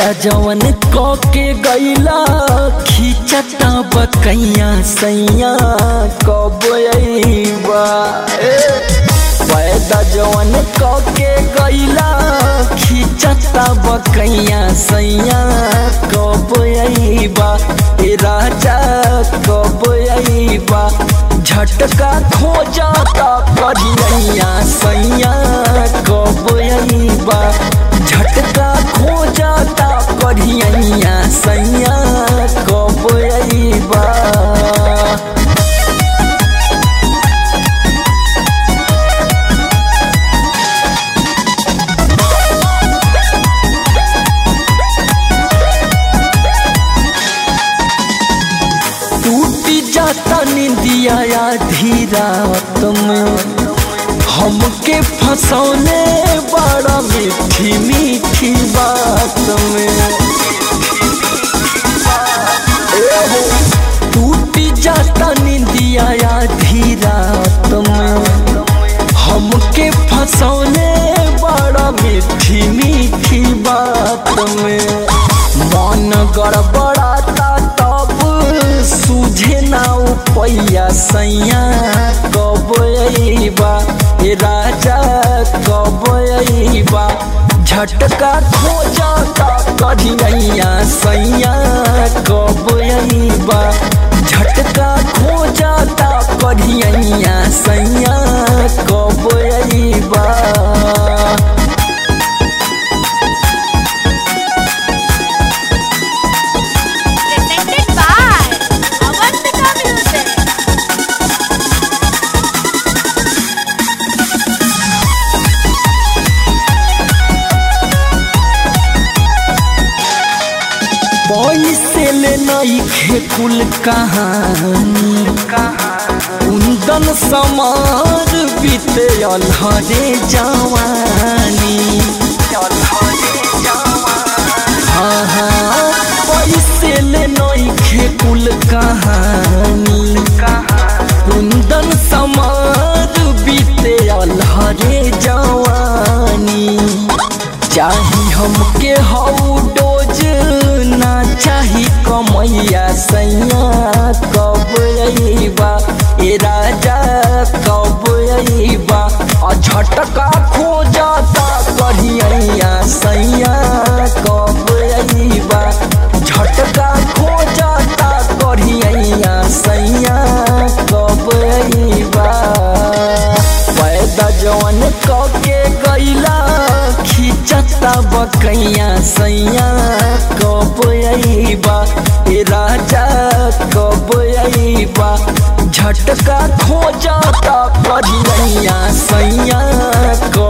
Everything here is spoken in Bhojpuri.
वायदा जवन क के गईला खींचता बकैया सैया कब अइबा ए वायदा जवन क के गईला खींचता बकैया सैया कब अइबा ए राजा कब अइबा झटका खोजता करिया सैया कब अइबा झटका खोजता करिया सैया कब अइबा टूटी जाता निंदिया आधी रात में हमके फंसौने बड़ा मीठी मीठी बात में ए हो, टूटी जाता निंदिया आधी रात में हमके फंसौने बड़ा मीठी मीठी बात में मन गड़बड़ाता तब सूझे ना उपैया सैया कब अइबा ए राजा कब अइबा झटका खोजता कढ़िया सैया कब अइबा झटका खोजता कढ़िया सैया कब अइबा presented by Avantika Music. पैसे ले नईखे कुल कहानी कुंदन समार बीते अलहरे जवानी हाँ हाँ पैसे ले नईखे कुल कहानी कुंदन समार बीते अलहरे जवानी चाही हमके हऊ डोज ना चाही कमैया सैया कब अइबा ए राजा कब अइबा आ झटका खोजता कढ़िया सैया कब अइबा झटका खोजता कढ़िया सैया कब अइबा पैदा जवन क के गईला खींचता बकैया सैया कब अइबा ए राजा कब अइबा झटका खोजता करिया सैया कब